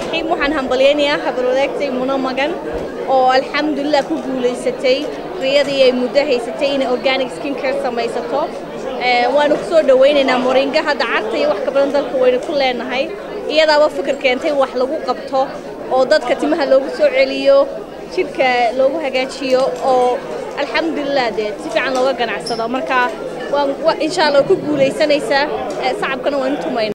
raxiim waxaan hambalyaynayaa habarwadaagtay muno magan oo alxamdulilah ku guulaysatay riyadii ay muddo haysatay inay organic skin care samaysato waanu ku soo dhawaynaynaa moringa hadda carta iyo wax ka badan dalka waynu ku leenahay iyadaaba fikir keentay wax lagu qabto oo dadka timaha loogu soo celiyo jidhka loogu hagaajiyo oo alxamdulilah dee si fiican looga ganacsado marka insha allah ku guulaysanaysaa sacabkana waan tumayna